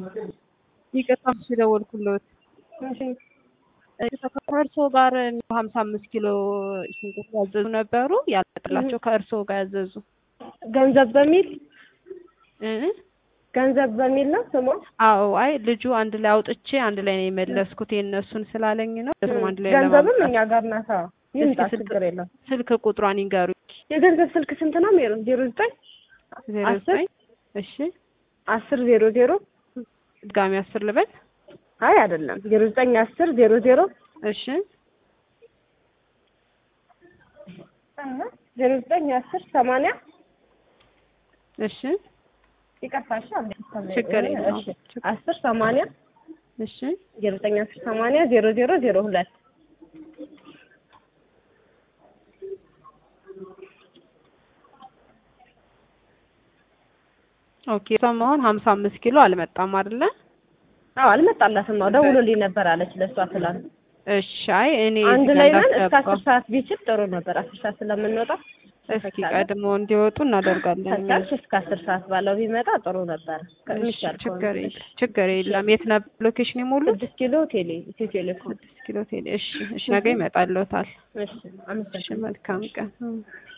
ይቅርታ የደወልኩለት ከእርስዎ ጋር ሀምሳ አምስት ኪሎ ሽንኩርት ያዘዙ ነበሩ ያልመጣላቸው ከእርስዎ ጋር ያዘዙ ገንዘብ በሚል እ ገንዘብ በሚል ነው ስሟ። አዎ አይ ልጁ አንድ ላይ አውጥቼ አንድ ላይ ነው የመለስኩት የእነሱን ስላለኝ ነው እሱም አንድ ላይ ገንዘብም ለማምጣት እኛ ጋር ናት። አዎ ይምጣ፣ እስኪ ስልክ- ችግር የለም። ስልክ ቁጥሯን ይንገሩኝ የገንዘብ ስልክ ስንት ነው? ሜሮ ዜሮ ዘጠኝ ዜሮ አስር ዘጠኝ እሺ አስር ዜሮ ዜሮ ድጋሚ አስር ልበል አይ አይደለም ዜሮ ዘጠኝ አስር ዜሮ ዜሮ እሺ ዜሮ ዘጠኝ አስር ሰማንያ እሺ ይቀርታሽ ችግር የለውም። አስር ሰማንያ እሺ ዜሮ ዘጠኝ አስር ሰማንያ ዜሮ ዜሮ ዜሮ ሁለት ኦኬ እሷም አሁን ሀምሳ አምስት ኪሎ አልመጣም አይደለ አዎ አልመጣላትም። አዎ ደውሎልኝ ነበር አለች ለእሷ ትላንት። እሺ አይ እኔ አንድ እዚህ ላይ ጋር ነን እስከ እንዳስገባ አስር ሰዓት ቢችል ጥሩ ነበር። አስር ሰዓት ስለምንወጣ እስኪ ቀድሞ እንዲወጡ እናደርጋለን ከቻልሽ እስከ አስር ሰዓት ባለው ቢመጣ ጥሩ ነበር። እሺ ከሚቻል ችግር ከሆነ የለም ችግር የለም የት ነበር ሎኬሽን የሞሉት ስድስት ኪሎ ቴሌ ኢትዮ ቴሌኮም። ስድስት ኪሎ ቴሌ እሺ እሺ ነገ ይመጣልዎታል እሺ እሺ አመሰግናለሁ። መልካም ቀን